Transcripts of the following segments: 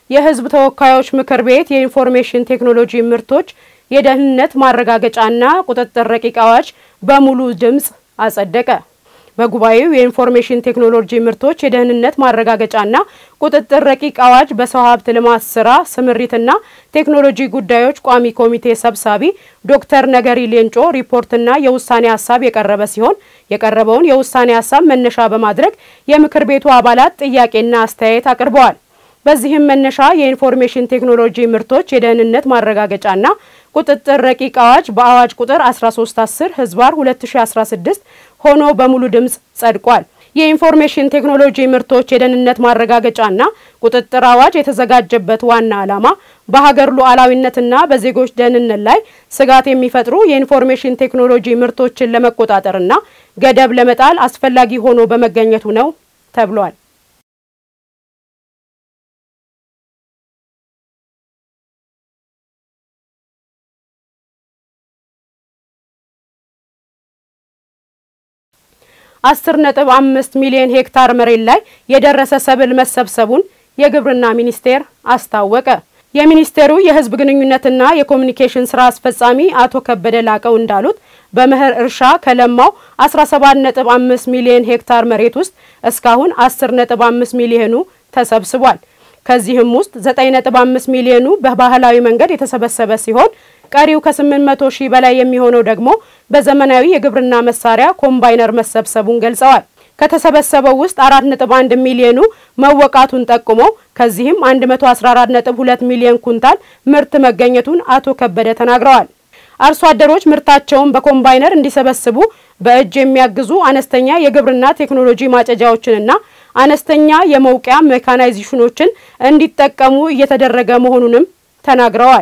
የሕዝብ ተወካዮች ምክር ቤት የኢንፎርሜሽን ቴክኖሎጂ ምርቶች የደህንነት ማረጋገጫና ቁጥጥር ረቂቅ አዋጅ በሙሉ ድምፅ አጸደቀ። በጉባኤው የኢንፎርሜሽን ቴክኖሎጂ ምርቶች የደህንነት ማረጋገጫና ቁጥጥር ረቂቅ አዋጅ በሰው ሀብት ልማት ስራ ስምሪትና ቴክኖሎጂ ጉዳዮች ቋሚ ኮሚቴ ሰብሳቢ ዶክተር ነገሪ ሌንጮ ሪፖርትና የውሳኔ ሀሳብ የቀረበ ሲሆን የቀረበውን የውሳኔ ሀሳብ መነሻ በማድረግ የምክር ቤቱ አባላት ጥያቄና አስተያየት አቅርበዋል። በዚህም መነሻ የኢንፎርሜሽን ቴክኖሎጂ ምርቶች የደህንነት ማረጋገጫና ቁጥጥር ረቂቅ አዋጅ በአዋጅ ቁጥር 1310 ህዝባር 2016 ሆኖ በሙሉ ድምፅ ጸድቋል። የኢንፎርሜሽን ቴክኖሎጂ ምርቶች የደህንነት ማረጋገጫና ቁጥጥር አዋጅ የተዘጋጀበት ዋና ዓላማ በሀገር ሉዓላዊነትና በዜጎች ደህንነት ላይ ስጋት የሚፈጥሩ የኢንፎርሜሽን ቴክኖሎጂ ምርቶችን ለመቆጣጠርና ገደብ ለመጣል አስፈላጊ ሆኖ በመገኘቱ ነው ተብሏል። አስር ነጥብ አምስት ሚሊዮን ሄክታር መሬት ላይ የደረሰ ሰብል መሰብሰቡን የግብርና ሚኒስቴር አስታወቀ። የሚኒስቴሩ የሕዝብ ግንኙነትና የኮሚኒኬሽን ስራ አስፈጻሚ አቶ ከበደ ላቀው እንዳሉት በመኸር እርሻ ከለማው 17.5 ሚሊዮን ሄክታር መሬት ውስጥ እስካሁን 10.5 ሚሊዮኑ ተሰብስቧል። ከዚህም ውስጥ 9.5 ሚሊዮኑ በባህላዊ መንገድ የተሰበሰበ ሲሆን ቀሪው ከ800 ሺህ በላይ የሚሆነው ደግሞ በዘመናዊ የግብርና መሳሪያ ኮምባይነር መሰብሰቡን ገልጸዋል። ከተሰበሰበው ውስጥ 4.1 ሚሊዮኑ መወቃቱን ጠቁሞ ከዚህም 114.2 ሚሊዮን ኩንታል ምርት መገኘቱን አቶ ከበደ ተናግረዋል። አርሶ አደሮች ምርታቸውን በኮምባይነር እንዲሰበስቡ በእጅ የሚያግዙ አነስተኛ የግብርና ቴክኖሎጂ ማጨጃዎችንና አነስተኛ የመውቂያ ሜካናይዜሽኖችን እንዲጠቀሙ እየተደረገ መሆኑንም ተናግረዋል።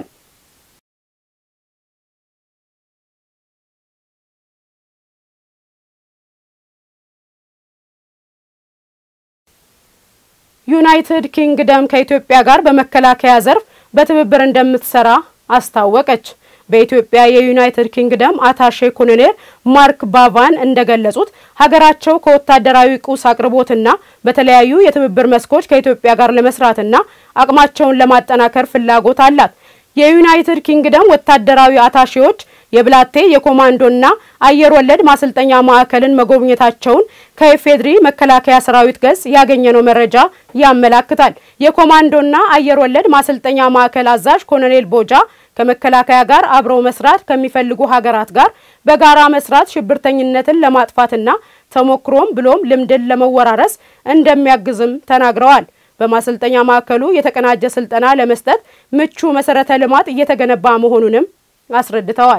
ዩናይትድ ኪንግደም ከኢትዮጵያ ጋር በመከላከያ ዘርፍ በትብብር እንደምትሰራ አስታወቀች። በኢትዮጵያ የዩናይትድ ኪንግደም አታሼ ኮሎኔል ማርክ ባቫን እንደገለጹት ሀገራቸው ከወታደራዊ ቁስ አቅርቦትና በተለያዩ የትብብር መስኮች ከኢትዮጵያ ጋር ለመስራትና አቅማቸውን ለማጠናከር ፍላጎት አላት። የዩናይትድ ኪንግደም ወታደራዊ አታሼዎች የብላቴ የኮማንዶና አየር ወለድ ማሰልጠኛ ማዕከልን መጎብኘታቸውን ከኢፌድሪ መከላከያ ሰራዊት ገጽ ያገኘነው መረጃ ያመላክታል። የኮማንዶና አየር ወለድ ማሰልጠኛ ማዕከል አዛዥ ኮሎኔል ቦጃ ከመከላከያ ጋር አብረው መስራት ከሚፈልጉ ሀገራት ጋር በጋራ መስራት ሽብርተኝነትን ለማጥፋትና ተሞክሮም ብሎም ልምድን ለመወራረስ እንደሚያግዝም ተናግረዋል። በማሰልጠኛ ማዕከሉ የተቀናጀ ስልጠና ለመስጠት ምቹ መሰረተ ልማት እየተገነባ መሆኑንም አስረድተዋል።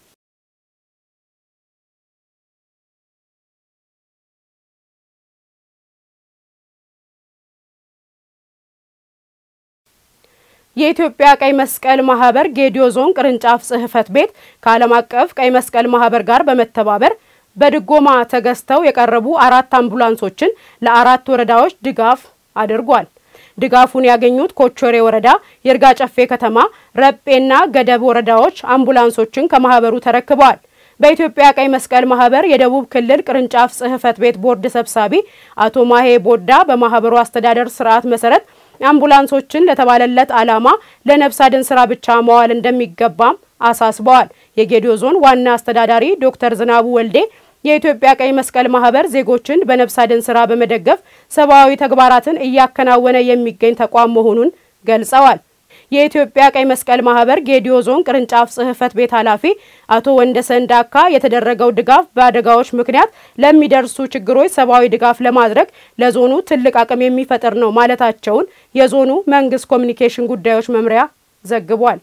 የኢትዮጵያ ቀይ መስቀል ማህበር ጌዲዮ ዞን ቅርንጫፍ ጽሕፈት ቤት ከዓለም አቀፍ ቀይ መስቀል ማህበር ጋር በመተባበር በድጎማ ተገዝተው የቀረቡ አራት አምቡላንሶችን ለአራት ወረዳዎች ድጋፍ አድርጓል። ድጋፉን ያገኙት ኮቾሬ ወረዳ፣ የእርጋ ጨፌ ከተማ፣ ረጴና ገደብ ወረዳዎች አምቡላንሶችን ከማህበሩ ተረክበዋል። በኢትዮጵያ ቀይ መስቀል ማህበር የደቡብ ክልል ቅርንጫፍ ጽሕፈት ቤት ቦርድ ሰብሳቢ አቶ ማሄ ቦዳ በማህበሩ አስተዳደር ስርዓት መሰረት አምቡላንሶችን ለተባለለት ዓላማ ለነፍስ አድን ስራ ብቻ መዋል እንደሚገባም አሳስበዋል። የጌዲዮ ዞን ዋና አስተዳዳሪ ዶክተር ዝናቡ ወልዴ የኢትዮጵያ ቀይ መስቀል ማህበር ዜጎችን በነፍስ አድን ስራ በመደገፍ ሰብአዊ ተግባራትን እያከናወነ የሚገኝ ተቋም መሆኑን ገልጸዋል። የኢትዮጵያ ቀይ መስቀል ማህበር ጌዲዮ ዞን ቅርንጫፍ ጽሕፈት ቤት ኃላፊ አቶ ወንደሰን ዳካ የተደረገው ድጋፍ በአደጋዎች ምክንያት ለሚደርሱ ችግሮች ሰብአዊ ድጋፍ ለማድረግ ለዞኑ ትልቅ አቅም የሚፈጥር ነው ማለታቸውን የዞኑ መንግስት ኮሚኒኬሽን ጉዳዮች መምሪያ ዘግቧል።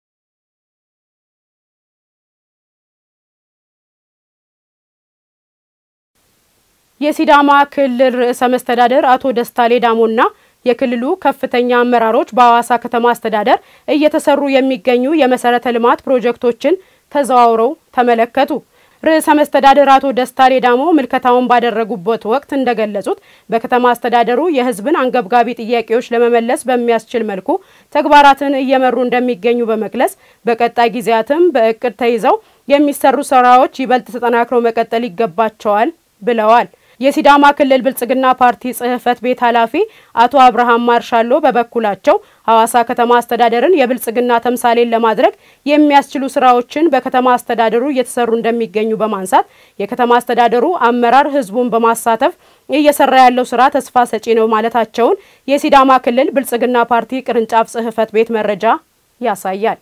የሲዳማ ክልል ርዕሰ መስተዳደር አቶ ደስታ ሌዳሞና የክልሉ ከፍተኛ አመራሮች በሐዋሳ ከተማ አስተዳደር እየተሰሩ የሚገኙ የመሰረተ ልማት ፕሮጀክቶችን ተዘዋውረው ተመለከቱ። ርዕሰ መስተዳደር አቶ ደስታ ሌዳሞ ምልከታውን ባደረጉበት ወቅት እንደገለጹት በከተማ አስተዳደሩ የሕዝብን አንገብጋቢ ጥያቄዎች ለመመለስ በሚያስችል መልኩ ተግባራትን እየመሩ እንደሚገኙ በመግለጽ በቀጣይ ጊዜያትም በእቅድ ተይዘው የሚሰሩ ስራዎች ይበልጥ ተጠናክረው መቀጠል ይገባቸዋል ብለዋል። የሲዳማ ክልል ብልጽግና ፓርቲ ጽህፈት ቤት ኃላፊ አቶ አብርሃም ማርሻሎ በበኩላቸው ሐዋሳ ከተማ አስተዳደርን የብልጽግና ተምሳሌን ለማድረግ የሚያስችሉ ስራዎችን በከተማ አስተዳደሩ እየተሰሩ እንደሚገኙ በማንሳት የከተማ አስተዳደሩ አመራር ህዝቡን በማሳተፍ እየሰራ ያለው ስራ ተስፋ ሰጪ ነው ማለታቸውን የሲዳማ ክልል ብልጽግና ፓርቲ ቅርንጫፍ ጽህፈት ቤት መረጃ ያሳያል።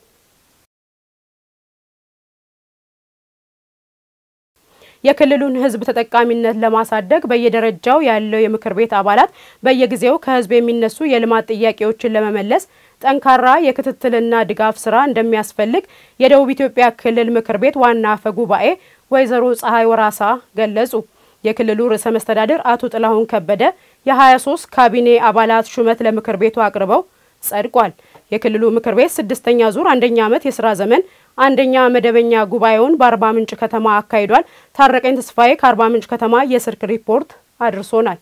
የክልሉን ህዝብ ተጠቃሚነት ለማሳደግ በየደረጃው ያለው የምክር ቤት አባላት በየጊዜው ከህዝብ የሚነሱ የልማት ጥያቄዎችን ለመመለስ ጠንካራ የክትትልና ድጋፍ ስራ እንደሚያስፈልግ የደቡብ ኢትዮጵያ ክልል ምክር ቤት ዋና አፈ ጉባኤ ወይዘሮ ፀሐይ ወራሳ ገለጹ። የክልሉ ርዕሰ መስተዳድር አቶ ጥላሁን ከበደ የ23 ካቢኔ አባላት ሹመት ለምክር ቤቱ አቅርበው ጸድቋል። የክልሉ ምክር ቤት ስድስተኛ ዙር አንደኛ ዓመት የስራ ዘመን አንደኛ መደበኛ ጉባኤውን በአርባ ምንጭ ከተማ አካሂዷል። ታረቀኝ ተስፋዬ ከአርባ ምንጭ ከተማ የስልክ ሪፖርት አድርሶናል።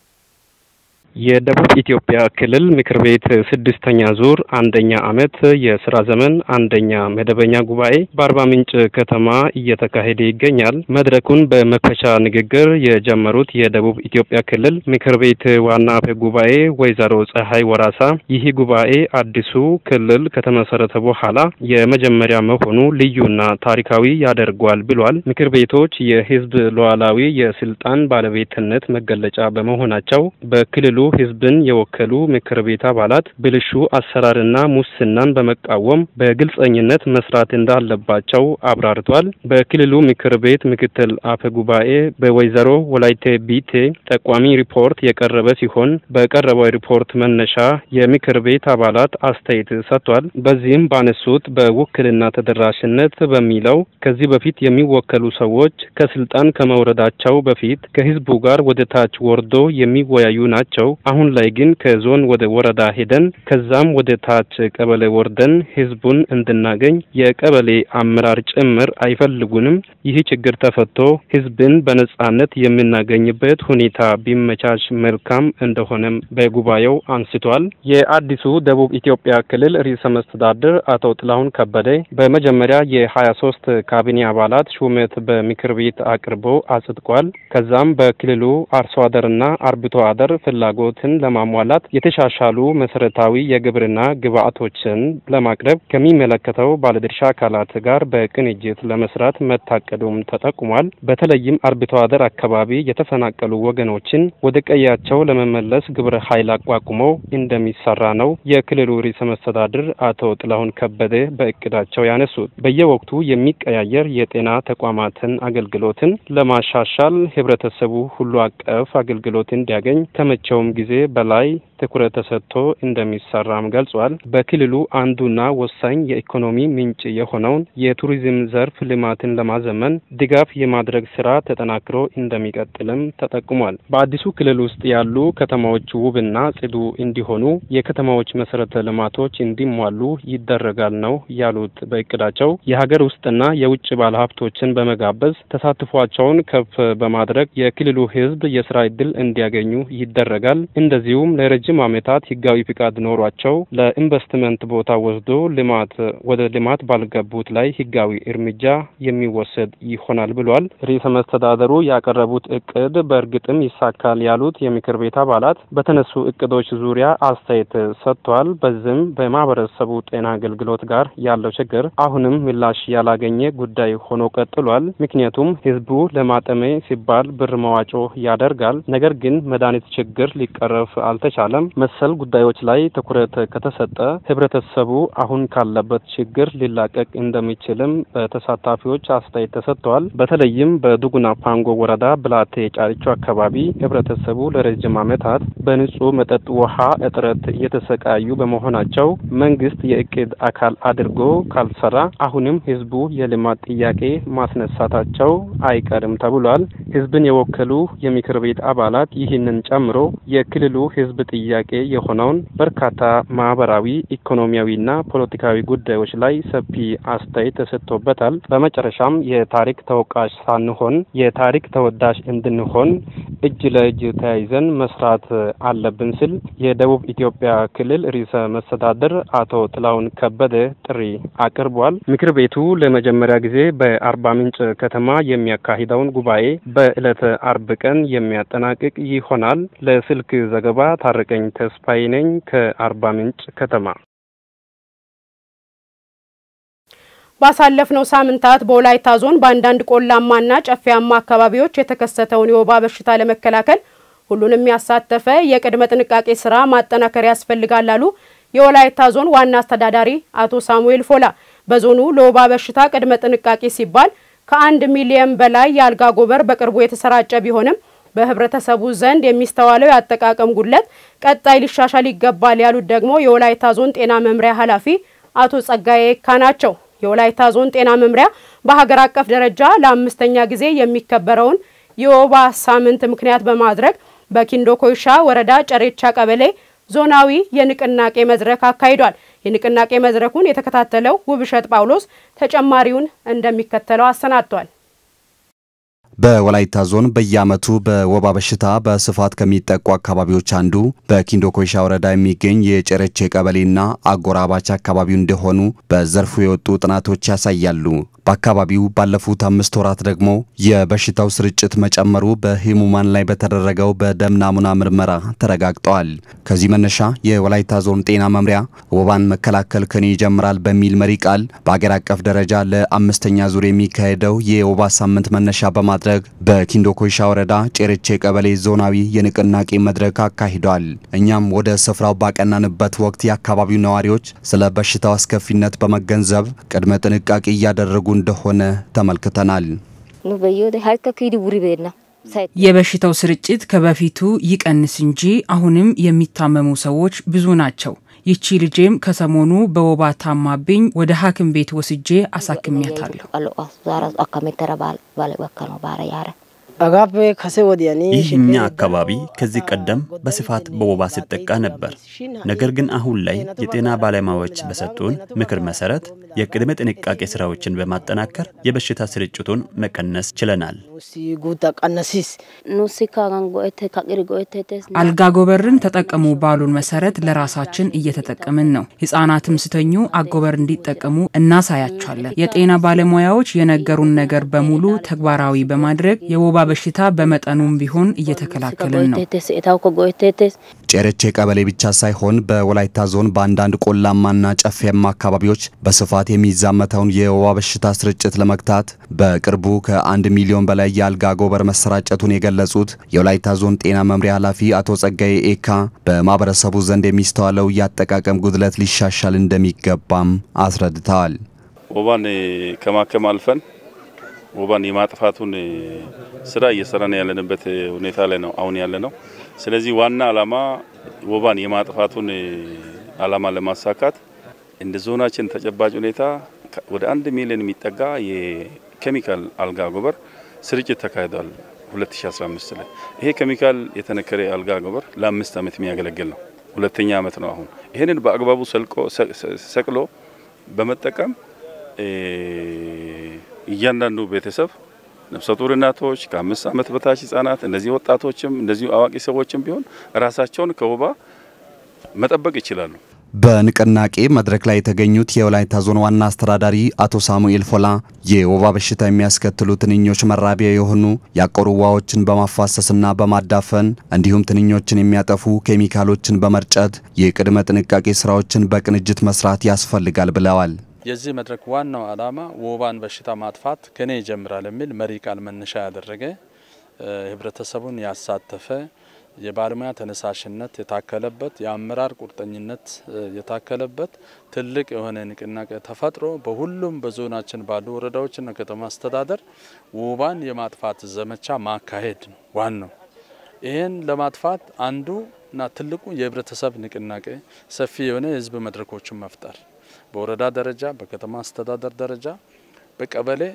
የደቡብ ኢትዮጵያ ክልል ምክር ቤት ስድስተኛ ዙር አንደኛ ዓመት የስራ ዘመን አንደኛ መደበኛ ጉባኤ በአርባ ምንጭ ከተማ እየተካሄደ ይገኛል። መድረኩን በመክፈቻ ንግግር የጀመሩት የደቡብ ኢትዮጵያ ክልል ምክር ቤት ዋና አፈ ጉባኤ ወይዘሮ ፀሐይ ወራሳ ይህ ጉባኤ አዲሱ ክልል ከተመሰረተ በኋላ የመጀመሪያ መሆኑ ልዩና ታሪካዊ ያደርጓል ብሏል። ምክር ቤቶች የህዝብ ሉዓላዊ የስልጣን ባለቤትነት መገለጫ በመሆናቸው በክልሉ ህዝብን የወከሉ ምክር ቤት አባላት ብልሹ አሰራርና ሙስናን በመቃወም በግልጸኝነት መስራት እንዳለባቸው አብራርቷል። በክልሉ ምክር ቤት ምክትል አፈ ጉባኤ በወይዘሮ ወላይቴ ቢቴ ጠቋሚ ሪፖርት የቀረበ ሲሆን በቀረበው ሪፖርት መነሻ የምክር ቤት አባላት አስተያየት ሰጥቷል። በዚህም ባነሱት በውክልና ተደራሽነት በሚለው ከዚህ በፊት የሚወከሉ ሰዎች ከስልጣን ከመውረዳቸው በፊት ከህዝቡ ጋር ወደ ታች ወርዶ የሚወያዩ ናቸው። አሁን ላይ ግን ከዞን ወደ ወረዳ ሄደን ከዛም ወደ ታች ቀበሌ ወርደን ህዝቡን እንድናገኝ የቀበሌ አመራር ጭምር አይፈልጉንም። ይህ ችግር ተፈቶ ህዝብን በነጻነት የምናገኝበት ሁኔታ ቢመቻች መልካም እንደሆነም በጉባኤው አንስቷል። የአዲሱ ደቡብ ኢትዮጵያ ክልል ርዕሰ መስተዳድር አቶ ጥላሁን ከበደ በመጀመሪያ የሀያ ሶስት ካቢኔ አባላት ሹመት በምክር ቤት አቅርቦ አጽድቋል። ከዛም በክልሉ አርሶ አደርና አርብቶ አደር ፍላጎትን ለማሟላት የተሻሻሉ መሰረታዊ የግብርና ግብዓቶችን ለማቅረብ ከሚመለከተው ባለድርሻ አካላት ጋር በቅንጅት ለመስራት መታቀዱም ተጠቁሟል። በተለይም አርብቶ አደር አካባቢ የተፈናቀሉ ወገኖችን ወደ ቀያቸው ለመመለስ ግብረ ኃይል አቋቁሞ እንደሚሰራ ነው የክልሉ ርዕሰ መስተዳድር አቶ ጥላሁን ከበደ በእቅዳቸው ያነሱት። በየወቅቱ የሚቀያየር የጤና ተቋማትን አገልግሎትን ለማሻሻል ህብረተሰቡ ሁሉ አቀፍ አገልግሎት እንዲያገኝ ከመቼውም ጊዜ በላይ ትኩረት ተሰጥቶ እንደሚሰራም ገልጿል። በክልሉ አንዱና ወሳኝ የኢኮኖሚ ምንጭ የሆነውን የቱሪዝም ዘርፍ ልማትን ለማዘመን ድጋፍ የማድረግ ስራ ተጠናክሮ እንደሚቀጥልም ተጠቁሟል። በአዲሱ ክልል ውስጥ ያሉ ከተማዎች ውብና ጽዱ እንዲሆኑ የከተማዎች መሰረተ ልማቶች እንዲሟሉ ይደረጋል ነው ያሉት። በእቅዳቸው የሀገር ውስጥና የውጭ ባለሀብቶችን በመጋበዝ ተሳትፏቸውን ከፍ በማድረግ የክልሉ ህዝብ የስራ እድል እንዲያገኙ ይደረጋል። እንደዚሁም ለረጅም ዓመታት ህጋዊ ፍቃድ ኖሯቸው ለኢንቨስትመንት ቦታ ወስዶ ልማት ወደ ልማት ባልገቡት ላይ ህጋዊ እርምጃ የሚወሰድ ይሆናል ብሏል። ርዕሰ መስተዳደሩ ያቀረቡት እቅድ በእርግጥም ይሳካል ያሉት የምክር ቤት አባላት በተነሱ እቅዶች ዙሪያ አስተያየት ሰጥቷል። በዚህም በማህበረሰቡ ጤና አገልግሎት ጋር ያለው ችግር አሁንም ምላሽ ያላገኘ ጉዳይ ሆኖ ቀጥሏል። ምክንያቱም ህዝቡ ለማጠሜ ሲባል ብር መዋጮ ያደርጋል። ነገር ግን መድኃኒት ችግር ሊቀረፍ አልተቻለም። መሰል ጉዳዮች ላይ ትኩረት ከተሰጠ ህብረተሰቡ አሁን ካለበት ችግር ሊላቀቅ እንደሚችልም በተሳታፊዎች አስተያየት ተሰጥተዋል። በተለይም በዱጉና ፓንጎ ወረዳ ብላቴ ጫሪቾ አካባቢ ህብረተሰቡ ለረጅም ዓመታት በንጹህ መጠጥ ውሃ እጥረት እየተሰቃዩ በመሆናቸው መንግስት የእቅድ አካል አድርጎ ካልሰራ አሁንም ህዝቡ የልማት ጥያቄ ማስነሳታቸው አይቀርም ተብሏል። ህዝብን የወከሉ የምክር ቤት አባላት ይህንን ጨምሮ የክልሉ ሕዝብ ጥያቄ የሆነውን በርካታ ማህበራዊ፣ ኢኮኖሚያዊና ፖለቲካዊ ጉዳዮች ላይ ሰፊ አስተያየት ተሰጥቶበታል። በመጨረሻም የታሪክ ተወቃሽ ሳንሆን የታሪክ ተወዳሽ እንድንሆን እጅ ለእጅ ተያይዘን መስራት አለብን ሲል የደቡብ ኢትዮጵያ ክልል ርዕሰ መስተዳድር አቶ ጥላሁን ከበደ ጥሪ አቅርቧል። ምክር ቤቱ ለመጀመሪያ ጊዜ በአርባ ምንጭ ከተማ የሚያካሂደውን ጉባኤ በዕለተ አርብ ቀን የሚያጠናቅቅ ይሆናል። ለስልክ ዘገባ ታረቀኝ ተስፋዬ ነኝ ከአርባ ምንጭ ከተማ። ባሳለፍነው ሳምንታት በወላይታ ዞን በአንዳንድ ቆላማና ጨፌያማ አካባቢዎች የተከሰተውን የወባ በሽታ ለመከላከል ሁሉንም ያሳተፈ የቅድመ ጥንቃቄ ስራ ማጠናከር ያስፈልጋል አሉ የወላይታ ዞን ዋና አስተዳዳሪ አቶ ሳሙኤል ፎላ። በዞኑ ለወባ በሽታ ቅድመ ጥንቃቄ ሲባል ከአንድ ሚሊየን በላይ የአልጋ ጎበር በቅርቡ የተሰራጨ ቢሆንም በህብረተሰቡ ዘንድ የሚስተዋለው የአጠቃቀም ጉድለት ቀጣይ ሊሻሻል ይገባል ያሉት ደግሞ የወላይታ ዞን ጤና መምሪያ ኃላፊ አቶ ጸጋዬ ኤካ ናቸው። የወላይታ ዞን ጤና መምሪያ በሀገር አቀፍ ደረጃ ለአምስተኛ ጊዜ የሚከበረውን የወባ ሳምንት ምክንያት በማድረግ በኪንዶ ኮይሻ ወረዳ ጨሬቻ ቀበሌ ዞናዊ የንቅናቄ መድረክ አካሂዷል። የንቅናቄ መድረኩን የተከታተለው ውብሸት ጳውሎስ ተጨማሪውን እንደሚከተለው አሰናድቷል። በወላይታ ዞን በየዓመቱ በወባ በሽታ በስፋት ከሚጠቁ አካባቢዎች አንዱ በኪንዶ ኮይሻ ወረዳ የሚገኝ የጨረቼ ቀበሌና አጎራባች አካባቢው እንደሆኑ በዘርፉ የወጡ ጥናቶች ያሳያሉ። በአካባቢው ባለፉት አምስት ወራት ደግሞ የበሽታው ስርጭት መጨመሩ በህሙማን ላይ በተደረገው በደም ናሙና ምርመራ ተረጋግጠዋል። ከዚህ መነሻ የወላይታ ዞን ጤና መምሪያ ወባን መከላከል ከኔ ይጀምራል በሚል መሪ ቃል በአገር አቀፍ ደረጃ ለአምስተኛ ዙር የሚካሄደው የወባ ሳምንት መነሻ በማድረግ በኪንዶ ኮይሻ ወረዳ ጨረቼ ቀበሌ ዞናዊ የንቅናቄ መድረክ አካሂዷል። እኛም ወደ ስፍራው ባቀናንበት ወቅት የአካባቢው ነዋሪዎች ስለ በሽታው አስከፊነት በመገንዘብ ቅድመ ጥንቃቄ እያደረጉ እንደሆነ ተመልክተናል። የበሽታው ስርጭት ከበፊቱ ይቀንስ እንጂ አሁንም የሚታመሙ ሰዎች ብዙ ናቸው። ይቺ ልጄም ከሰሞኑ በወባ ታማብኝ ወደ ሐኪም ቤት ወስጄ አሳክሚያታለሁ። ይህ እኛ አካባቢ ከዚህ ቀደም በስፋት በወባ ሲጠቃ ነበር። ነገር ግን አሁን ላይ የጤና ባለሙያዎች በሰጡን ምክር መሰረት የቅድመ ጥንቃቄ ስራዎችን በማጠናከር የበሽታ ስርጭቱን መቀነስ ችለናል። አልጋ ጎበርን ተጠቀሙ ባሉን መሰረት ለራሳችን እየተጠቀምን ነው። ህጻናትም ስተኙ አጎበር እንዲጠቀሙ እናሳያቸዋለን። የጤና ባለሙያዎች የነገሩን ነገር በሙሉ ተግባራዊ በማድረግ የወባ በሽታ በመጠኑም ቢሆን እየተከላከልን ነው። ጨረቼ ቀበሌ ብቻ ሳይሆን በወላይታ ዞን በአንዳንድ ቆላማና ጨፌያማ አካባቢዎች በስፋት የሚዛመተውን የወባ በሽታ ስርጭት ለመግታት በቅርቡ ከአንድ ሚሊዮን በላይ የአልጋ ጎበር መሰራጨቱን የገለጹት የወላይታ ዞን ጤና መምሪያ ኃላፊ አቶ ጸጋዬ ኤካ በማህበረሰቡ ዘንድ የሚስተዋለው የአጠቃቀም ጉድለት ሊሻሻል እንደሚገባም አስረድተዋል። ወባን ከማከም አልፈን ወባን የማጥፋቱን ስራ እየሰራን ያለንበት ሁኔታ ላይ ነው አሁን ያለ ነው። ስለዚህ ዋና አላማ ወባን የማጥፋቱን አላማ ለማሳካት እንደ ዞናችን ተጨባጭ ሁኔታ ወደ አንድ ሚሊዮን የሚጠጋ የኬሚካል አልጋ ጎበር ስርጭት ተካሂዷል 2015 ላይ። ይሄ ኬሚካል የተነከረ አልጋ ጎበር ለአምስት ዓመት የሚያገለግል ነው። ሁለተኛ ዓመት ነው አሁን። ይህንን በአግባቡ ሰቅሎ በመጠቀም እያንዳንዱ ቤተሰብ ነፍሰ ጡር እናቶች፣ ከአምስት ዓመት በታች ህጻናት፣ እንደዚህ ወጣቶችም እንደዚሁ አዋቂ ሰዎችም ቢሆን ራሳቸውን ከወባ መጠበቅ ይችላሉ። በንቅናቄ መድረክ ላይ የተገኙት የወላይታ ዞን ዋና አስተዳዳሪ አቶ ሳሙኤል ፎላ የወባ በሽታ የሚያስከትሉ ትንኞች መራቢያ የሆኑ ያቆሩ ውሃዎችን በማፋሰስና በማዳፈን እንዲሁም ትንኞችን የሚያጠፉ ኬሚካሎችን በመርጨት የቅድመ ጥንቃቄ ስራዎችን በቅንጅት መስራት ያስፈልጋል ብለዋል። የዚህ መድረክ ዋናው ዓላማ ወባን በሽታ ማጥፋት ከኔ ይጀምራል የሚል መሪ ቃል መነሻ ያደረገ ህብረተሰቡን ያሳተፈ የባለሙያ ተነሳሽነት የታከለበት የአመራር ቁርጠኝነት የታከለበት ትልቅ የሆነ ንቅናቄ ተፈጥሮ በሁሉም በዞናችን ባሉ ወረዳዎችና ከተማ አስተዳደር ወባን የማጥፋት ዘመቻ ማካሄድ ነው ዋናው። ይህን ለማጥፋት አንዱ እና ትልቁ የህብረተሰብ ንቅናቄ ሰፊ የሆነ የህዝብ መድረኮችን መፍጠር በወረዳ ደረጃ፣ በከተማ አስተዳደር ደረጃ፣ በቀበሌ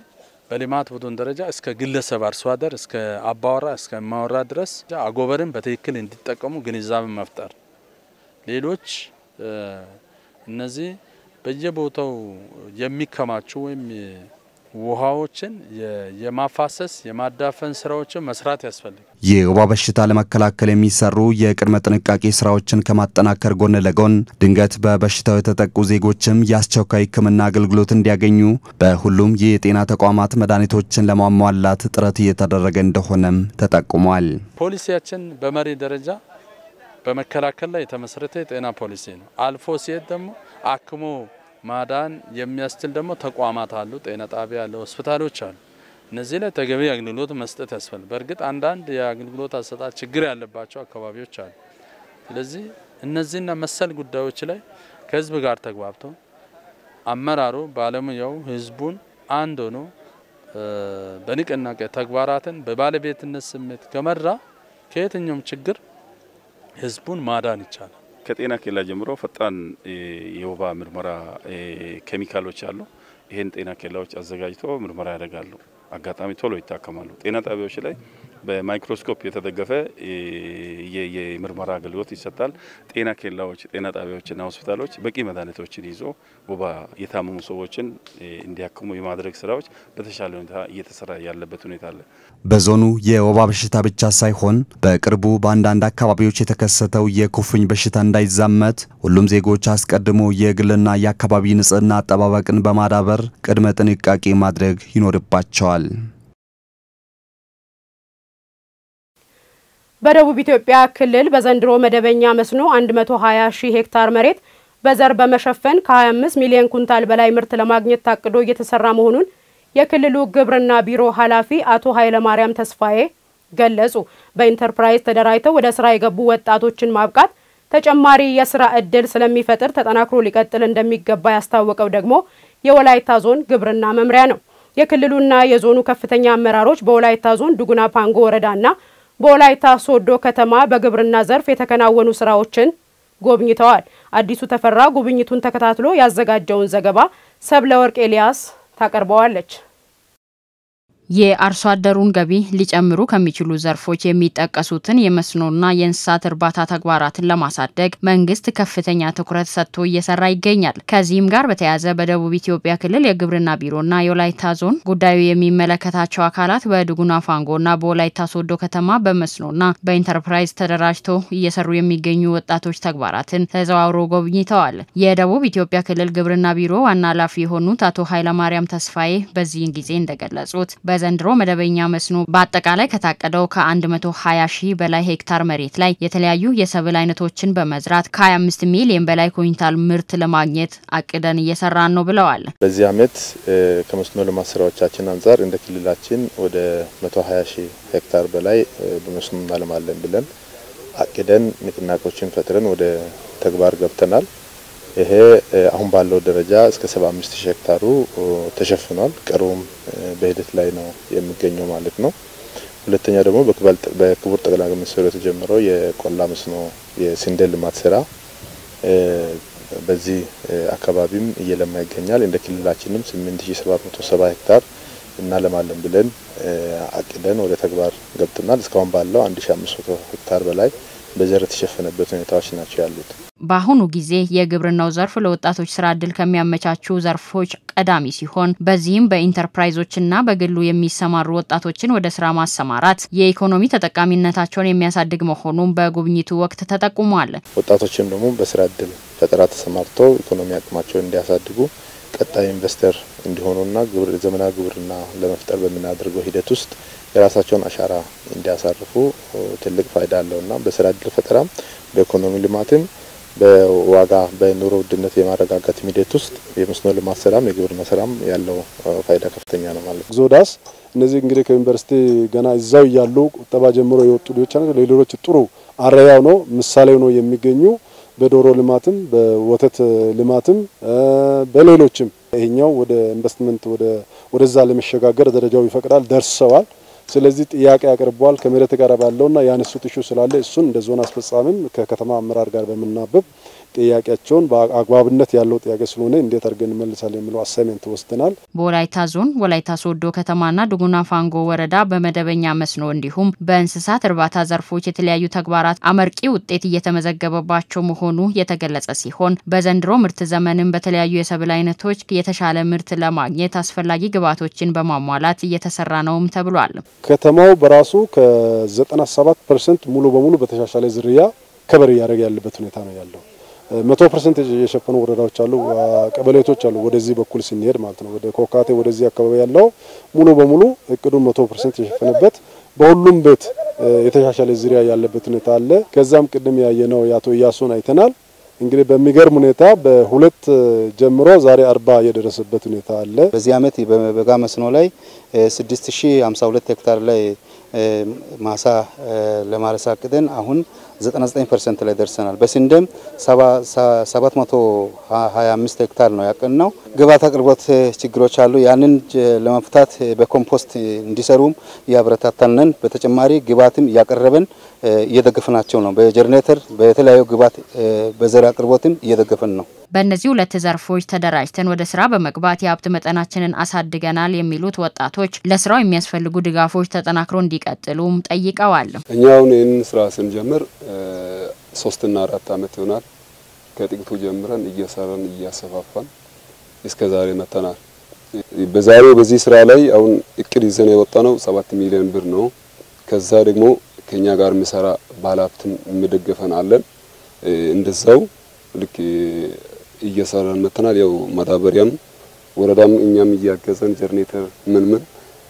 በልማት ቡድን ደረጃ እስከ ግለሰብ አርሶ አደር እስከ አባወራ እስከ ማወራ ድረስ አጎበርን በትክክል እንዲጠቀሙ ግንዛቤ መፍጠር፣ ሌሎች እነዚህ በየቦታው የሚከማቹ ወይም ውሃዎችን የማፋሰስ የማዳፈን ስራዎችን መስራት ያስፈልጋል። የወባ በሽታ ለመከላከል የሚሰሩ የቅድመ ጥንቃቄ ስራዎችን ከማጠናከር ጎን ለጎን ድንገት በበሽታው የተጠቁ ዜጎችም የአስቸኳይ ሕክምና አገልግሎት እንዲያገኙ በሁሉም የጤና ተቋማት መድኃኒቶችን ለማሟላት ጥረት እየተደረገ እንደሆነም ተጠቁሟል። ፖሊሲያችን በመሪ ደረጃ በመከላከል ላይ የተመሰረተ የጤና ፖሊሲ ነው። አልፎ ሲሄድ ደግሞ አክሞ ማዳን የሚያስችል ደግሞ ተቋማት አሉ። ጤና ጣቢያ አለ፣ ሆስፒታሎች አሉ። እነዚህ ላይ ተገቢ አገልግሎት መስጠት ያስፈልጋል። በእርግጥ አንዳንድ የአገልግሎት አሰጣጥ ችግር ያለባቸው አካባቢዎች አሉ። ስለዚህ እነዚህና መሰል ጉዳዮች ላይ ከህዝብ ጋር ተግባብቶ አመራሩ፣ ባለሙያው፣ ህዝቡን አንድ ሆኖ በንቅናቄ ተግባራትን በባለቤትነት ስሜት ከመራ ከየትኛውም ችግር ህዝቡን ማዳን ይቻላል። ከጤና ኬላ ጀምሮ ፈጣን የወባ ምርመራ ኬሚካሎች አሉ። ይህን ጤና ኬላዎች አዘጋጅቶ ምርመራ ያደርጋሉ። አጋጣሚ ቶሎ ይታከማሉ። ጤና ጣቢያዎች ላይ በማይክሮስኮፕ የተደገፈ የምርመራ አገልግሎት ይሰጣል። ጤና ኬላዎች፣ ጤና ጣቢያዎችና ሆስፒታሎች በቂ መድኃኒቶችን ይዞ ወባ የታመሙ ሰዎችን እንዲያክሙ የማድረግ ስራዎች በተሻለ ሁኔታ እየተሰራ ያለበት ሁኔታ አለ። በዞኑ የወባ በሽታ ብቻ ሳይሆን በቅርቡ በአንዳንድ አካባቢዎች የተከሰተው የኩፍኝ በሽታ እንዳይዛመት ሁሉም ዜጎች አስቀድሞ የግልና የአካባቢ ንጽህና አጠባበቅን በማዳበር ቅድመ ጥንቃቄ ማድረግ ይኖርባቸዋል። በደቡብ ኢትዮጵያ ክልል በዘንድሮ መደበኛ መስኖ 120 ሺህ ሄክታር መሬት በዘር በመሸፈን ከ25 ሚሊዮን ኩንታል በላይ ምርት ለማግኘት ታቅዶ እየተሰራ መሆኑን የክልሉ ግብርና ቢሮ ኃላፊ አቶ ኃይለማርያም ተስፋዬ ገለጹ። በኢንተርፕራይዝ ተደራጅተው ወደ ስራ የገቡ ወጣቶችን ማብቃት ተጨማሪ የስራ እድል ስለሚፈጥር ተጠናክሮ ሊቀጥል እንደሚገባ ያስታወቀው ደግሞ የወላይታ ዞን ግብርና መምሪያ ነው። የክልሉና የዞኑ ከፍተኛ አመራሮች በወላይታ ዞን ዱጉና ፓንጎ ወረዳና በወላይታ ሶዶ ከተማ በግብርና ዘርፍ የተከናወኑ ስራዎችን ጎብኝተዋል። አዲሱ ተፈራ ጉብኝቱን ተከታትሎ ያዘጋጀውን ዘገባ ሰብለ ወርቅ ኤልያስ ታቀርበዋለች። የአርሶ አደሩን ገቢ ሊጨምሩ ከሚችሉ ዘርፎች የሚጠቀሱትን የመስኖና የእንስሳት እርባታ ተግባራትን ለማሳደግ መንግስት ከፍተኛ ትኩረት ሰጥቶ እየሰራ ይገኛል። ከዚህም ጋር በተያያዘ በደቡብ ኢትዮጵያ ክልል የግብርና ቢሮና የወላይታ ዞን ጉዳዩ የሚመለከታቸው አካላት በድጉና ፋንጎና በወላይታ ሶዶ ከተማ በመስኖና በኢንተርፕራይዝ ተደራጅተው እየሰሩ የሚገኙ ወጣቶች ተግባራትን ተዘዋውሮ ጎብኝተዋል። የደቡብ ኢትዮጵያ ክልል ግብርና ቢሮ ዋና ኃላፊ የሆኑት አቶ ኃይለማርያም ተስፋዬ በዚህን ጊዜ እንደገለጹት በዘንድሮ መደበኛ መስኖ በአጠቃላይ ከታቀደው ከ120 ሺህ በላይ ሄክታር መሬት ላይ የተለያዩ የሰብል አይነቶችን በመዝራት ከ25 ሚሊዮን በላይ ኩንታል ምርት ለማግኘት አቅደን እየሰራን ነው ብለዋል። በዚህ ዓመት ከመስኖ ልማት ስራዎቻችን አንጻር እንደ ክልላችን ወደ 120 ሺህ ሄክታር በላይ በመስኖ እናለማለን ብለን አቅደን ንቅናቄዎችን ፈጥረን ወደ ተግባር ገብተናል። ይሄ አሁን ባለው ደረጃ እስከ 75 ሺህ ሄክታሩ ተሸፍኗል። ቀሩም በሂደት ላይ ነው የሚገኘው ማለት ነው። ሁለተኛ ደግሞ በክቡር ጠቅላይ ሚኒስትሩ የተጀመረው የቆላ መስኖ የስንዴ ልማት ስራ በዚህ አካባቢም እየለማ ይገኛል። እንደ ክልላችንም 8770 ሄክታር እናለማለን ብለን አቅደን ወደ ተግባር ገብተናል። እስካሁን ባለው 1500 ሄክታር በላይ በዘር የተሸፈነበት ሁኔታዎች ናቸው ያሉት። በአሁኑ ጊዜ የግብርናው ዘርፍ ለወጣቶች ስራ እድል ከሚያመቻቹ ዘርፎች ቀዳሚ ሲሆን በዚህም በኢንተርፕራይዞችና በግሉ የሚሰማሩ ወጣቶችን ወደ ስራ ማሰማራት የኢኮኖሚ ተጠቃሚነታቸውን የሚያሳድግ መሆኑን በጉብኝቱ ወቅት ተጠቁሟል። ወጣቶችም ደግሞ በስራ እድል ፈጠራ ተሰማርተው ኢኮኖሚ አቅማቸውን እንዲያሳድጉ ቀጣይ ኢንቨስተር እንዲሆኑና ዘመናዊ ግብርና ለመፍጠር በምናደርገው ሂደት ውስጥ የራሳቸውን አሻራ እንዲያሳርፉ ትልቅ ፋይዳ አለውና በስራ እድል ፈጠራም በኢኮኖሚ ልማትም በዋጋ በኑሮ ውድነት የማረጋጋት ሂደት ውስጥ የመስኖ ልማት ስራም የግብርና ስራም ያለው ፋይዳ ከፍተኛ ነው ማለት ነው። ዞዳስ እነዚህ እንግዲህ ከዩኒቨርሲቲ ገና እዛው እያሉ ቁጠባ ጀምሮ የወጡ ልጆች ናቸው። ለሌሎች ጥሩ አርአያ ነው፣ ምሳሌ ነው የሚገኙ በዶሮ ልማትም በወተት ልማትም በሌሎችም ይሄኛው ወደ ኢንቨስትመንት ወደ ወደዛ ለመሸጋገር ደረጃው ይፈቅዳል ደርሰዋል። ስለዚህ ጥያቄ አቅርበዋል። ከመሬት ጋር ባለውና ያነሱት ኢሹ ስላለ እሱን እንደ ዞን አስፈጻሚም ከከተማ አመራር ጋር በምናበብ ጥያቄያቸውን በአግባብነት ያለው ጥያቄ ስለሆነ እንዴት አድርገን እንመልሳለን የሚለው አሳይመንት ወስደናል። በወላይታ ዞን ወላይታ ሶዶ ከተማና ዱጉና ፋንጎ ወረዳ በመደበኛ መስኖ እንዲሁም በእንስሳት እርባታ ዘርፎች የተለያዩ ተግባራት አመርቂ ውጤት እየተመዘገበባቸው መሆኑ የተገለጸ ሲሆን በዘንድሮ ምርት ዘመንም በተለያዩ የሰብል አይነቶች የተሻለ ምርት ለማግኘት አስፈላጊ ግብዓቶችን በማሟላት እየተሰራ ነውም ተብሏል። ከተማው በራሱ ከ97 ፐርሰንት ሙሉ በሙሉ በተሻሻለ ዝርያ ከበር እያደረገ ያለበት ሁኔታ ነው ያለው። መቶ ፐርሰንት የሸፈኑ ወረዳዎች አሉ፣ ቀበሌቶች አሉ። ወደዚህ በኩል ስንሄድ ማለት ነው ወደ ኮካቴ ወደዚህ አካባቢ ያለው ሙሉ በሙሉ እቅዱን መቶ ፐርሰንት የሸፈነበት በሁሉም ቤት የተሻሻለ ዝርያ ያለበት ሁኔታ አለ። ከዛም ቅድም ያየነው የአቶ እያሱን አይተናል። እንግዲህ በሚገርም ሁኔታ በሁለት ጀምሮ ዛሬ አርባ የደረሰበት ሁኔታ አለ። በዚህ አመት በበጋ መስኖ ላይ 6052 ሄክታር ላይ ማሳ ለማረስ አቅደን አሁን 99 ፐርሰንት ላይ ደርሰናል። በስንዴም 725 ሄክታር ነው ያቀድነው። ግብዓት አቅርቦት ችግሮች አሉ። ያንን ለመፍታት በኮምፖስት እንዲሰሩም እያበረታታንን፣ በተጨማሪ ግብዓትም እያቀረበን እየደገፍናቸው ነው። በጀኔሬተር በተለያዩ ግብዓት በዘር አቅርቦትም እየደገፈን ነው። በእነዚህ ሁለት ዘርፎች ተደራጅተን ወደ ስራ በመግባት የሀብት መጠናችንን አሳድገናል የሚሉት ወጣቶች ለስራው የሚያስፈልጉ ድጋፎች ተጠናክሮ እንዲቀጥሉም ጠይቀዋል። እኛ አሁን ይህንን ስራ ስንጀምር ሶስትና አራት አመት ይሆናል። ከጥቂቱ ጀምረን እየሰራን እያሰፋፋን እስከ ዛሬ መተናል። በዛሬው በዚህ ስራ ላይ አሁን እቅድ ይዘን የወጣ ነው ሰባት ሚሊዮን ብር ነው። ከዛ ደግሞ ከኛ ጋር የሚሰራ ባለሀብትም የሚደገፈን አለን። እንደዛው ልክ እየሰራን መተናል። ያው ማዳበሪያም ወረዳም እኛም እያገዘን ጀርኔተር ምን ምን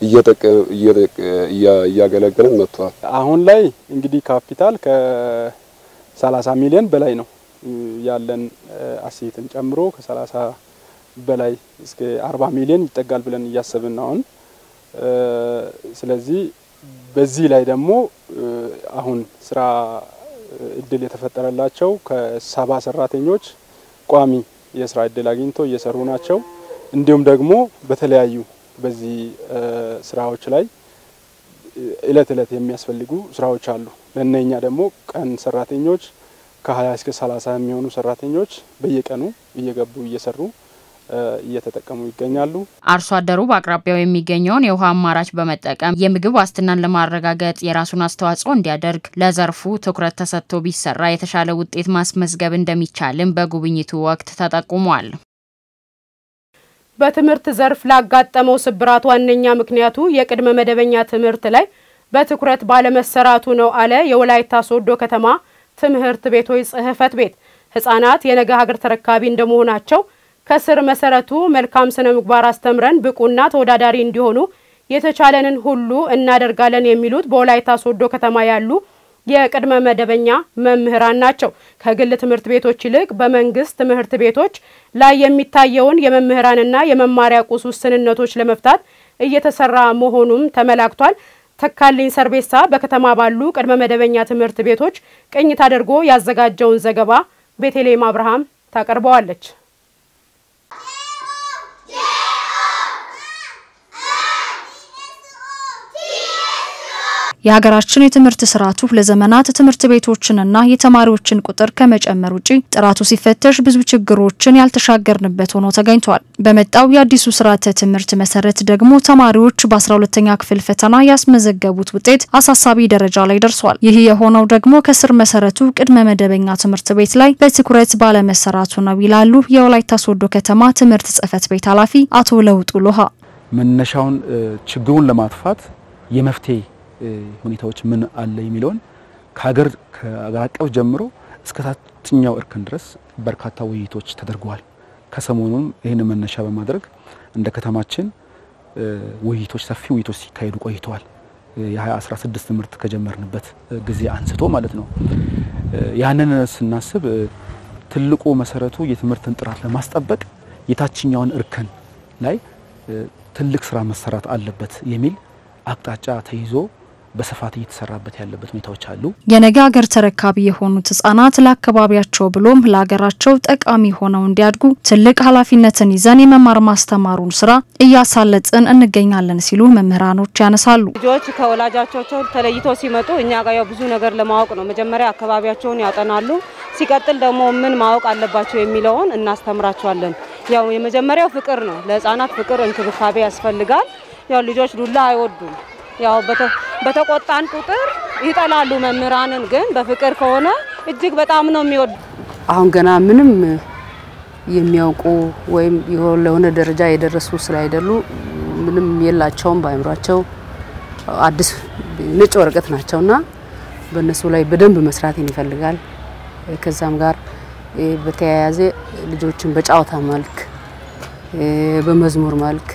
እያገለገለን መጥቷል። አሁን ላይ እንግዲህ ካፒታል ከ30 ሚሊዮን በላይ ነው ያለን አሴትን ጨምሮ ከ30 በላይ እስከ 40 ሚሊዮን ይጠጋል ብለን እያሰብን ነው አሁን። ስለዚህ በዚህ ላይ ደግሞ አሁን ስራ እድል የተፈጠረላቸው ከሰባ ሰራተኞች ቋሚ የስራ እድል አግኝተው እየሰሩ ናቸው። እንዲሁም ደግሞ በተለያዩ በዚህ ስራዎች ላይ እለት እለት የሚያስፈልጉ ስራዎች አሉ። ለእነኛ ደግሞ ቀን ሰራተኞች ከ20 እስከ 30 የሚሆኑ ሰራተኞች በየቀኑ እየገቡ እየሰሩ እየተጠቀሙ ይገኛሉ። አርሶ አደሩ በአቅራቢያው የሚገኘውን የውሃ አማራጭ በመጠቀም የምግብ ዋስትናን ለማረጋገጥ የራሱን አስተዋጽኦ እንዲያደርግ ለዘርፉ ትኩረት ተሰጥቶ ቢሰራ የተሻለ ውጤት ማስመዝገብ እንደሚቻልም በጉብኝቱ ወቅት ተጠቁሟል። በትምህርት ዘርፍ ላጋጠመው ስብራት ዋነኛ ምክንያቱ የቅድመ መደበኛ ትምህርት ላይ በትኩረት ባለመሰራቱ ነው አለ የወላይታ ሶዶ ከተማ ትምህርት ቤቶች ጽሕፈት ቤት። ህጻናት የነገ ሀገር ተረካቢ እንደመሆናቸው ከስር መሰረቱ መልካም ስነ ምግባር አስተምረን ብቁና ተወዳዳሪ እንዲሆኑ የተቻለንን ሁሉ እናደርጋለን የሚሉት በወላይታ ሶዶ ከተማ ያሉ የቅድመ መደበኛ መምህራን ናቸው። ከግል ትምህርት ቤቶች ይልቅ በመንግስት ትምህርት ቤቶች ላይ የሚታየውን የመምህራንና የመማሪያ ቁስ ውስንነቶች ለመፍታት እየተሰራ መሆኑም ተመላክቷል። ተካልኝ ሰርቤሳ በከተማ ባሉ ቅድመ መደበኛ ትምህርት ቤቶች ቅኝት አድርጎ ያዘጋጀውን ዘገባ ቤተልሔም አብርሃም ታቀርበዋለች። የሀገራችን የትምህርት ስርዓቱ ለዘመናት ትምህርት ቤቶችንና የተማሪዎችን ቁጥር ከመጨመር ውጪ ጥራቱ ሲፈተሽ ብዙ ችግሮችን ያልተሻገርንበት ሆኖ ተገኝቷል። በመጣው የአዲሱ ስርዓተ ትምህርት መሰረት ደግሞ ተማሪዎች በ12ተኛ ክፍል ፈተና ያስመዘገቡት ውጤት አሳሳቢ ደረጃ ላይ ደርሷል። ይህ የሆነው ደግሞ ከስር መሰረቱ ቅድመ መደበኛ ትምህርት ቤት ላይ በትኩረት ባለመሰራቱ ነው ይላሉ የወላይታ ሶዶ ከተማ ትምህርት ጽሕፈት ቤት ኃላፊ አቶ ለውጡ ሎሃ። መነሻውን ችግሩን ለማጥፋት የመፍትሄ ሁኔታዎች ምን አለ የሚለውን ከሀገር ከሀገር አቀፍ ጀምሮ እስከ ታችኛው እርከን ድረስ በርካታ ውይይቶች ተደርገዋል። ከሰሞኑም ይህን መነሻ በማድረግ እንደ ከተማችን ውይይቶች ሰፊ ውይይቶች ሲካሄዱ ቆይተዋል። የ2016 ትምህርት ከጀመርንበት ጊዜ አንስቶ ማለት ነው። ያንን ስናስብ ትልቁ መሰረቱ የትምህርትን ጥራት ለማስጠበቅ የታችኛውን እርከን ላይ ትልቅ ስራ መሰራት አለበት የሚል አቅጣጫ ተይዞ በስፋት እየተሰራበት ያለበት ሁኔታዎች አሉ። የነገ ሀገር ተረካቢ የሆኑት ህጻናት ለአካባቢያቸው ብሎም ለሀገራቸው ጠቃሚ ሆነው እንዲያድጉ ትልቅ ኃላፊነትን ይዘን የመማር ማስተማሩን ስራ እያሳለጥን እንገኛለን ሲሉ መምህራኖች ያነሳሉ። ልጆች ከወላጆቻቸው ተለይተው ሲመጡ እኛ ጋር ያው ብዙ ነገር ለማወቅ ነው። መጀመሪያ አካባቢያቸውን ያጠናሉ። ሲቀጥል ደግሞ ምን ማወቅ አለባቸው የሚለውን እናስተምራቸዋለን። ያው የመጀመሪያው ፍቅር ነው። ለህፃናት ፍቅር፣ እንክብካቤ ያስፈልጋል። ያው ልጆች ዱላ አይወዱም። ያው በተቆጣን ቁጥር ይጠላሉ መምህራንን። ግን በፍቅር ከሆነ እጅግ በጣም ነው የሚወዱ። አሁን ገና ምንም የሚያውቁ ወይም ለሆነ ደረጃ የደረሱ ስላይደሉ ምንም የላቸውም በአእምሯቸው አዲስ ነጭ ወረቀት ናቸውና በእነሱ ላይ በደንብ መስራትን ይፈልጋል። ከዛም ጋር በተያያዘ ልጆችን በጨዋታ መልክ በመዝሙር መልክ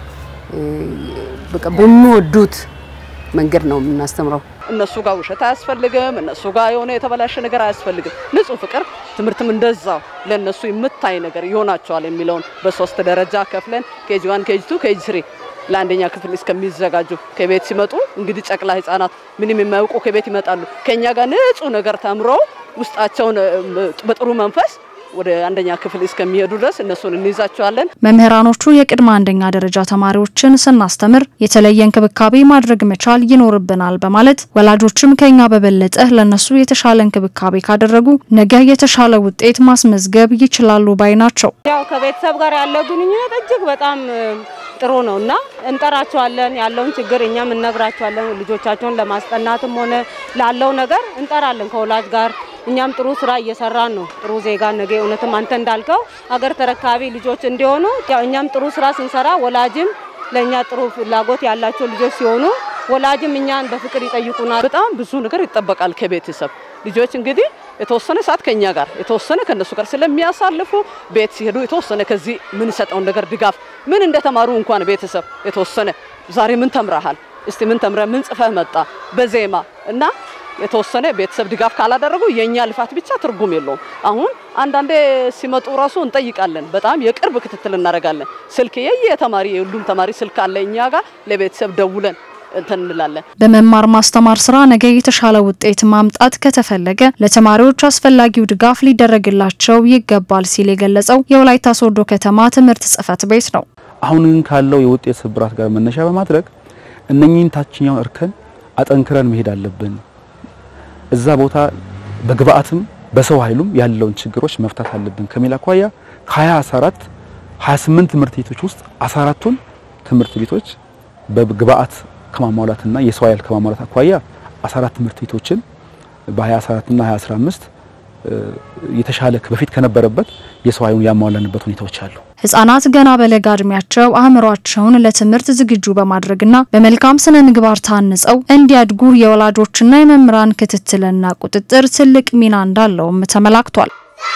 በቃ በሚወዱት መንገድ ነው የምናስተምረው። እነሱ ጋር ውሸት አያስፈልግም። እነሱ ጋር የሆነ የተበላሸ ነገር አያስፈልግም። ንጹህ ፍቅር፣ ትምህርትም እንደዛው ለእነሱ የምታይ ነገር ይሆናቸዋል የሚለውን በሶስት ደረጃ ከፍለን ኬጂ ዋን፣ ኬጂ ቱ፣ ኬጂ ስሪ ለአንደኛ ክፍል እስከሚዘጋጁ ከቤት ሲመጡ እንግዲህ ጨቅላ ህጻናት ምንም የማያውቁ ከቤት ይመጣሉ። ከኛ ጋር ንጹህ ነገር ተምሮ ውስጣቸውን በጥሩ መንፈስ ወደ አንደኛ ክፍል እስከሚሄዱ ድረስ እነሱን እንይዛቸዋለን። መምህራኖቹ የቅድመ አንደኛ ደረጃ ተማሪዎችን ስናስተምር የተለየ እንክብካቤ ማድረግ መቻል ይኖርብናል በማለት ወላጆችም ከኛ በበለጠ ለነሱ የተሻለ እንክብካቤ ካደረጉ ነገ የተሻለ ውጤት ማስመዝገብ ይችላሉ ባይ ናቸው። ያው ከቤተሰብ ጋር ያለው ግንኙነት እጅግ በጣም ጥሩ ነው እና እንጠራቸዋለን። ያለውን ችግር እኛም እነግራቸዋለን። ልጆቻቸውን ለማስጠናትም ሆነ ላለው ነገር እንጠራለን ከወላጅ ጋር እኛም ጥሩ ስራ እየሰራን ነው። ጥሩ ዜጋ ነገ እውነትም አንተ እንዳልከው አገር ተረካቢ ልጆች እንዲሆኑ ያው እኛም ጥሩ ስራ ስንሰራ ወላጅም ለእኛ ጥሩ ፍላጎት ያላቸው ልጆች ሲሆኑ ወላጅም እኛን በፍቅር ይጠይቁናል። በጣም ብዙ ነገር ይጠበቃል ከቤተሰብ ልጆች እንግዲህ የተወሰነ ሰዓት ከኛ ጋር የተወሰነ ከነሱ ጋር ስለሚያሳልፉ ቤት ሲሄዱ የተወሰነ ከዚህ የምንሰጠውን ነገር ድጋፍ ምን እንደተማሩ እንኳን ቤተሰብ የተወሰነ ዛሬ ምን ተምረሃል፣ እስቲ ምን ተምረ ምን ጽፈህ መጣ በዜማ እና የተወሰነ ቤተሰብ ድጋፍ ካላደረጉ የኛ ልፋት ብቻ ትርጉም የለውም። አሁን አንዳንዴ ሲመጡ ራሱ እንጠይቃለን። በጣም የቅርብ ክትትል እናደርጋለን። ስልክ የየተማሪ የሁሉም ተማሪ ስልክ አለ እኛ ጋር ለቤተሰብ ደውለን እንትን እንላለን። በመማር ማስተማር ስራ ነገ የተሻለ ውጤት ማምጣት ከተፈለገ ለተማሪዎች አስፈላጊው ድጋፍ ሊደረግላቸው ይገባል ሲል የገለጸው የወላይታ ሶዶ ከተማ ትምህርት ጽሕፈት ቤት ነው። አሁን ግን ካለው የውጤት ስብራት ጋር መነሻ በማድረግ እነኚህን ታችኛውን እርከን አጠንክረን መሄድ አለብን። እዛ ቦታ በግብአትም በሰው ኃይሉም ያለውን ችግሮች መፍታት አለብን ከሚል አኳያ ከ2014 28 ትምህርት ቤቶች ውስጥ 14ቱን ትምህርት ቤቶች በግብአት ከማሟላትና የሰው ኃይል ከማሟላት አኳያ 14 ትምህርት ቤቶችን በ2014 እና 2015 የተሻለ በፊት ከነበረበት የሰው ኃይሉን ያሟላንበት ሁኔታዎች አሉ። ህጻናት ገና በለጋ እድሜያቸው አእምሯቸውን ለትምህርት ዝግጁ በማድረግና በመልካም ስነ ምግባር ታንጸው እንዲያድጉ የወላጆችና የመምህራን ክትትልና ቁጥጥር ትልቅ ሚና እንዳለውም ተመላክቷል።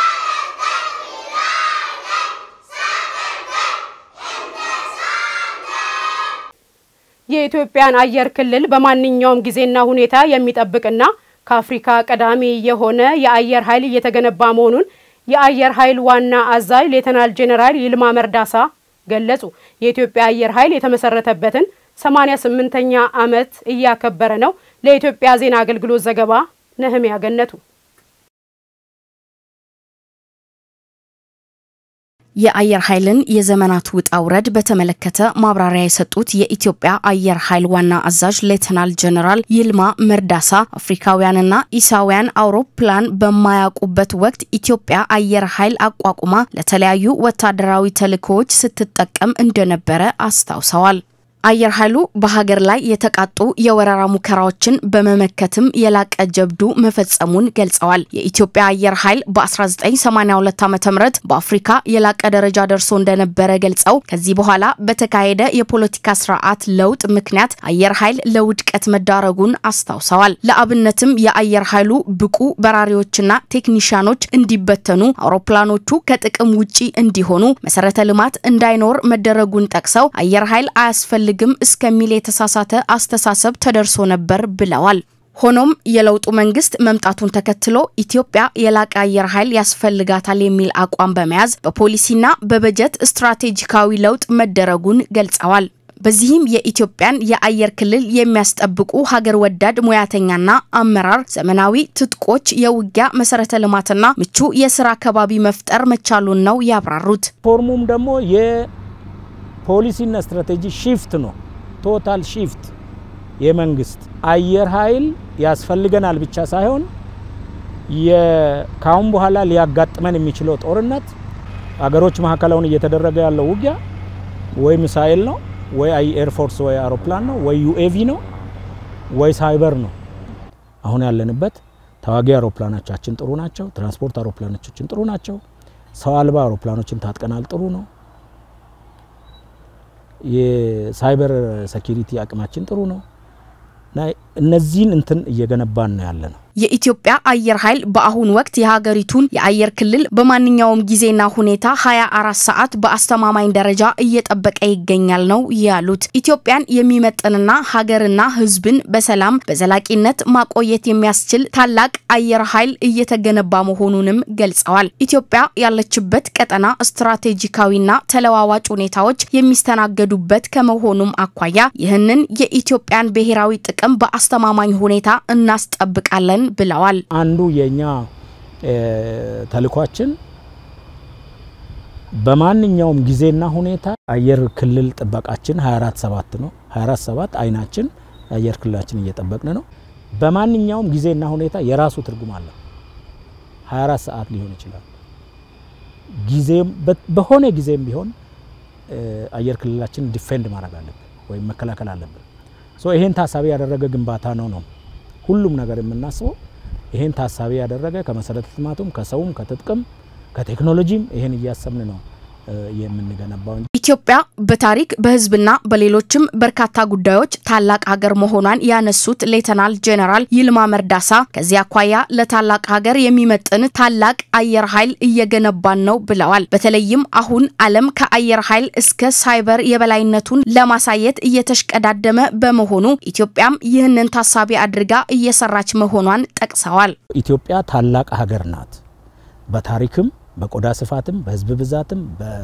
የኢትዮጵያን አየር ክልል በማንኛውም ጊዜና ሁኔታ የሚጠብቅና ከአፍሪካ ቀዳሚ የሆነ የአየር ኃይል እየተገነባ መሆኑን የአየር ኃይል ዋና አዛዥ ሌተናል ጄኔራል ይልማ መርዳሳ ገለጹ። የኢትዮጵያ አየር ኃይል የተመሰረተበትን 88ኛ ዓመት እያከበረ ነው። ለኢትዮጵያ ዜና አገልግሎት ዘገባ ነህሚያ ገነቱ። የአየር ኃይልን የዘመናት ውጣ ውረድ በተመለከተ ማብራሪያ የሰጡት የኢትዮጵያ አየር ኃይል ዋና አዛዥ ሌተናል ጀነራል ይልማ መርዳሳ አፍሪካውያንና ኢሳውያን አውሮፕላን በማያውቁበት ወቅት ኢትዮጵያ አየር ኃይል አቋቁማ ለተለያዩ ወታደራዊ ተልእኮዎች ስትጠቀም እንደነበረ አስታውሰዋል። አየር ኃይሉ በሀገር ላይ የተቃጡ የወረራ ሙከራዎችን በመመከትም የላቀ ጀብዱ መፈጸሙን ገልጸዋል። የኢትዮጵያ አየር ኃይል በ1982 ዓ ም በአፍሪካ የላቀ ደረጃ ደርሶ እንደነበረ ገልጸው ከዚህ በኋላ በተካሄደ የፖለቲካ ስርዓት ለውጥ ምክንያት አየር ኃይል ለውድቀት መዳረጉን አስታውሰዋል። ለአብነትም የአየር ኃይሉ ብቁ በራሪዎችና ቴክኒሽያኖች እንዲበተኑ፣ አውሮፕላኖቹ ከጥቅም ውጪ እንዲሆኑ፣ መሰረተ ልማት እንዳይኖር መደረጉን ጠቅሰው አየር ኃይል አያስፈልግ ግም እስከሚል የተሳሳተ አስተሳሰብ ተደርሶ ነበር ብለዋል። ሆኖም የለውጡ መንግስት መምጣቱን ተከትሎ ኢትዮጵያ የላቀ አየር ኃይል ያስፈልጋታል የሚል አቋም በመያዝ በፖሊሲና በበጀት ስትራቴጂካዊ ለውጥ መደረጉን ገልጸዋል። በዚህም የኢትዮጵያን የአየር ክልል የሚያስጠብቁ ሀገር ወዳድ ሙያተኛና አመራር፣ ዘመናዊ ትጥቆች፣ የውጊያ መሰረተ ልማትና ምቹ የስራ አካባቢ መፍጠር መቻሉን ነው ያብራሩት። ሪፎርሙም ደግሞ የፖሊሲና ስትራቴጂ ሺፍት ነው። ቶታል ሺፍት የመንግስት አየር ኃይል ያስፈልገናል ብቻ ሳይሆን ከአሁን በኋላ ሊያጋጥመን የሚችለው ጦርነት አገሮች መካከል አሁን እየተደረገ ያለው ውጊያ ወይ ሚሳኤል ነው ወይ ኤርፎርስ ወይ አውሮፕላን ነው ወይ ዩኤቪ ነው ወይ ሳይበር ነው። አሁን ያለንበት ተዋጊ አውሮፕላኖቻችን ጥሩ ናቸው። ትራንስፖርት አውሮፕላኖቻችን ጥሩ ናቸው። ሰው አልባ አውሮፕላኖችን ታጥቀናል፣ ጥሩ ነው። የሳይበር ሴኪሪቲ አቅማችን ጥሩ ነው እና እነዚህን እንትን እየገነባን ነው ያለ ነው። የኢትዮጵያ አየር ኃይል በአሁኑ ወቅት የሀገሪቱን የአየር ክልል በማንኛውም ጊዜና ሁኔታ 24 ሰዓት በአስተማማኝ ደረጃ እየጠበቀ ይገኛል ነው ያሉት። ኢትዮጵያን የሚመጥንና ሀገርና ሕዝብን በሰላም በዘላቂነት ማቆየት የሚያስችል ታላቅ አየር ኃይል እየተገነባ መሆኑንም ገልጸዋል። ኢትዮጵያ ያለችበት ቀጠና ስትራቴጂካዊና ተለዋዋጭ ሁኔታዎች የሚስተናገዱበት ከመሆኑም አኳያ ይህንን የኢትዮጵያን ብሔራዊ ጥቅም በአስተማማኝ ሁኔታ እናስጠብቃለን ብለዋል። አንዱ የኛ ተልኳችን በማንኛውም ጊዜና ሁኔታ አየር ክልል ጥበቃችን 24 ሰባት ነው። 24 ሰባት አይናችን አየር ክልላችን እየጠበቅን ነው። በማንኛውም ጊዜና ሁኔታ የራሱ ትርጉም አለው። 24 ሰዓት ሊሆን ይችላል። ጊዜም በሆነ ጊዜም ቢሆን አየር ክልላችን ዲፌንድ ማድረግ አለብን ወይም መከላከል አለብን። ሶ ይሄን ታሳቢ ያደረገ ግንባታ ነው ነው ሁሉም ነገር የምናስበው ይሄን ታሳቢ ያደረገ ከመሰረተ ልማቱም ከሰውም ከትጥቅም ከቴክኖሎጂም ይሄን እያሰብን ነው የምንገነባው። ኢትዮጵያ በታሪክ በሕዝብና በሌሎችም በርካታ ጉዳዮች ታላቅ ሀገር መሆኗን ያነሱት ሌተናል ጄኔራል ይልማ መርዳሳ ከዚህ አኳያ ለታላቅ ሀገር የሚመጥን ታላቅ አየር ኃይል እየገነባን ነው ብለዋል። በተለይም አሁን ዓለም ከአየር ኃይል እስከ ሳይበር የበላይነቱን ለማሳየት እየተሽቀዳደመ በመሆኑ ኢትዮጵያም ይህንን ታሳቢ አድርጋ እየሰራች መሆኗን ጠቅሰዋል። ኢትዮጵያ ታላቅ ሀገር ናት። በታሪክም በቆዳ ስፋትም በህዝብ ብዛትም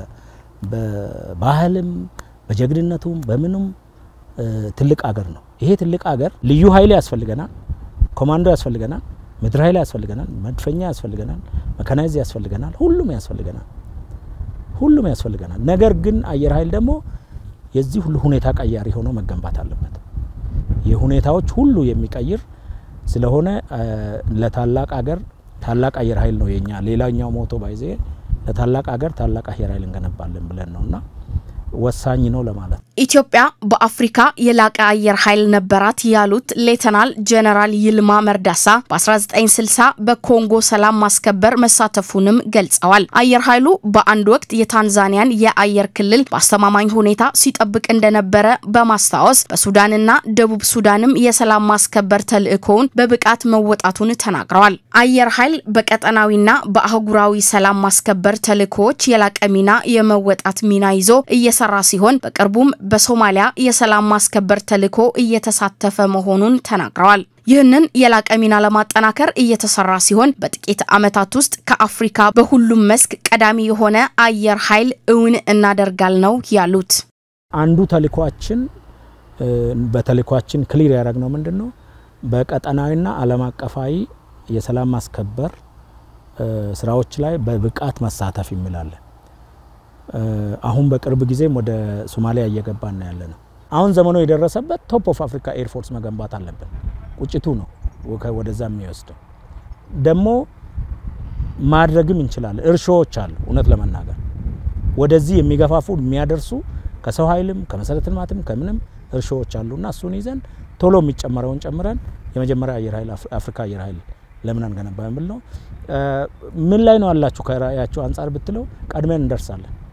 በባህልም በጀግንነቱም በምኑም ትልቅ አገር ነው። ይሄ ትልቅ አገር ልዩ ኃይል ያስፈልገናል፣ ኮማንዶ ያስፈልገናል፣ ምድር ኃይል ያስፈልገናል፣ መድፈኛ ያስፈልገናል፣ መካናይዝ ያስፈልገናል፣ ሁሉም ያስፈልገናል፣ ሁሉም ያስፈልገናል። ነገር ግን አየር ኃይል ደግሞ የዚህ ሁሉ ሁኔታ ቀያሪ ሆኖ መገንባት አለበት። የሁኔታዎች ሁሉ የሚቀይር ስለሆነ ለታላቅ አገር ታላቅ አየር ኃይል ነው የኛ። ሌላኛው ሞቶ ባይዜ ለታላቅ ሀገር ታላቅ አየር ኃይል እንገነባለን ብለን ነውና ወሳኝ ነው ለማለት። ኢትዮጵያ በአፍሪካ የላቀ አየር ኃይል ነበራት ያሉት ሌተናል ጄኔራል ይልማ መርዳሳ በ1960 በኮንጎ ሰላም ማስከበር መሳተፉንም ገልጸዋል። አየር ኃይሉ በአንድ ወቅት የታንዛኒያን የአየር ክልል በአስተማማኝ ሁኔታ ሲጠብቅ እንደነበረ በማስታወስ በሱዳንና ደቡብ ሱዳንም የሰላም ማስከበር ተልዕኮውን በብቃት መወጣቱን ተናግረዋል። አየር ኃይል በቀጠናዊና በአህጉራዊ ሰላም ማስከበር ተልዕኮዎች የላቀ ሚና የመወጣት ሚና ይዞ እየሰራ ሲሆን በቅርቡም በሶማሊያ የሰላም ማስከበር ተልዕኮ እየተሳተፈ መሆኑን ተናግረዋል። ይህንን የላቀ ሚና ለማጠናከር እየተሰራ ሲሆን በጥቂት ዓመታት ውስጥ ከአፍሪካ በሁሉም መስክ ቀዳሚ የሆነ አየር ኃይል እውን እናደርጋል ነው ያሉት። አንዱ ተልዕኳችን በተልዕኳችን ክሊር ያደረግነው ምንድን ነው? በቀጠናዊና ዓለም አቀፋዊ የሰላም ማስከበር ስራዎች ላይ በብቃት መሳተፍ የሚላለን አሁን በቅርብ ጊዜም ወደ ሶማሊያ እየገባን ነው ያለ ነው። አሁን ዘመኑ የደረሰበት ቶፕ ኦፍ አፍሪካ ኤርፎርስ መገንባት አለብን። ቁጭቱ ነው ወደዛ የሚወስደው ደግሞ ማድረግም እንችላለን። እርሾዎች አሉ። እውነት ለመናገር ወደዚህ የሚገፋፉ የሚያደርሱ ከሰው ኃይልም ከመሰረተ ልማትም ከምንም እርሾዎች አሉና እሱን ይዘን ቶሎ የሚጨመረውን ጨምረን የመጀመሪያ አየር ኃይል አፍሪካ አየር ኃይል ለምን አንገነባ የሚል ነው። ምን ላይ ነው ያላችሁ ከራእያችሁ አንጻር ብትለው ቀድመን እንደርሳለን።